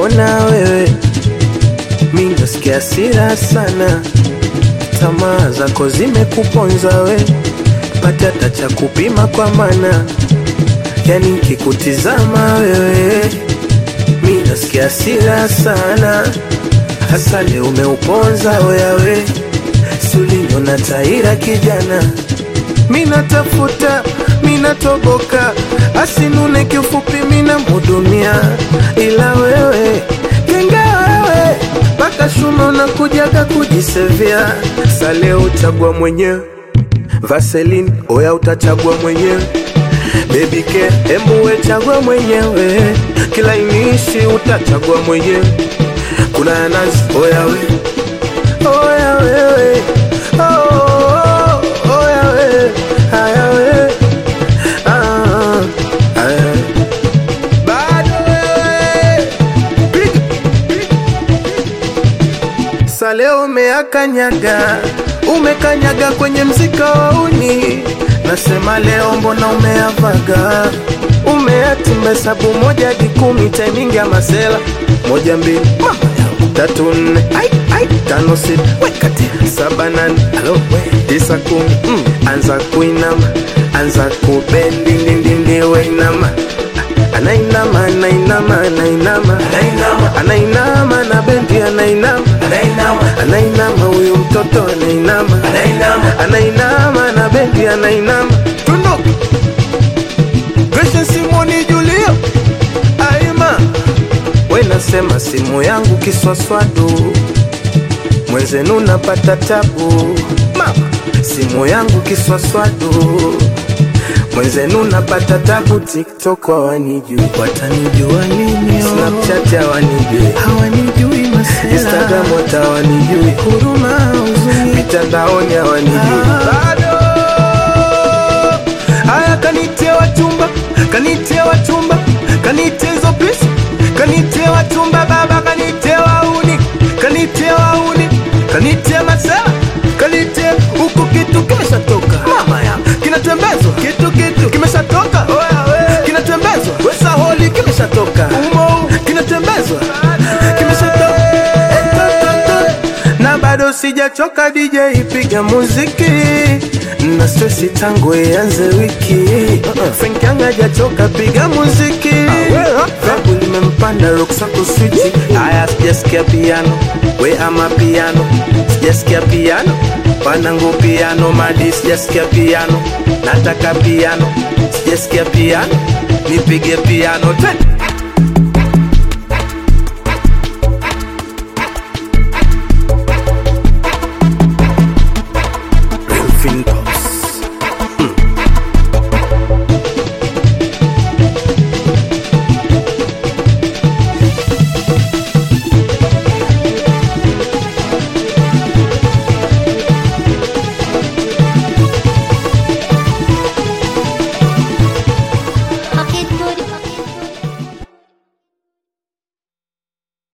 kuona wewe, mi nasikia hasira sana, tamaa zako zimekuponza we, pata hata cha kupima kwa mana, yani kikutizama wewe, mi nasikia hasira sana, hasa leo umeuponza wewe, sulinyona taira kijana mina tafuta mina toboka asinune kifupi mina mudumia ila wewe kenga wewe mpaka shuma unakujaga kujisevia sale uchagua mwenyewe vaselin oya utachagua mwenyewe Baby care, embu we chagua mwenyewe kila inishi utachagua mwenyewe kuna nazi oya we oya wewe oh, oh, oh, oya we haya we ah, haya. bado wewe piga Sale umeakanyaga, umekanyaga kwenye mzika wa uni. Nasema leo mbona umeavaga, umeatimba hesabu moja hadi kumi, timing ya masela moja mbili mama yangu tatu nne ai ai tano sita weka tena saba nane alo we tisa kumi mm. anza kuinama anza kubendi ndindindi weinama anainama anainama anainama anainama na bendi anainama anainama huyu mtoto anainama anainama na bendi anainama tunduka Gracious Simoni Julio Aima we nasema simu yangu kiswaswadu mwenzenu napata tabu mama simu yangu kiswaswadu mwenzenu napata tabu tiktok hawanijui watanijua lini snapchat hawanijui hawanijui masela instagram hata hawanijui huruma huzuni mitandaoni hawanijui bado haya kanitia wachumba kanitia wachumba kanitia hizo pesa kanitia wachumba baba kanitia wauni kanitia wauni kanitia masela kanitia huku kitu kimeshatoka mama ya kinatembezwa kitu kitu kimeshatoka kinatembezwa wesa holi kimeshatoka umo kinatembezwa kimeshatoka na bado sijachoka DJ ipiga muziki na stresi tangu ianze wiki Frank Young hajachoka piga muziki Vabu limempanda ruksako switi Aya sijasikia piano we ama piano sijasikia piano wanangu piano madi sijasikia piano nataka piano sijasikia piano nipige piano tena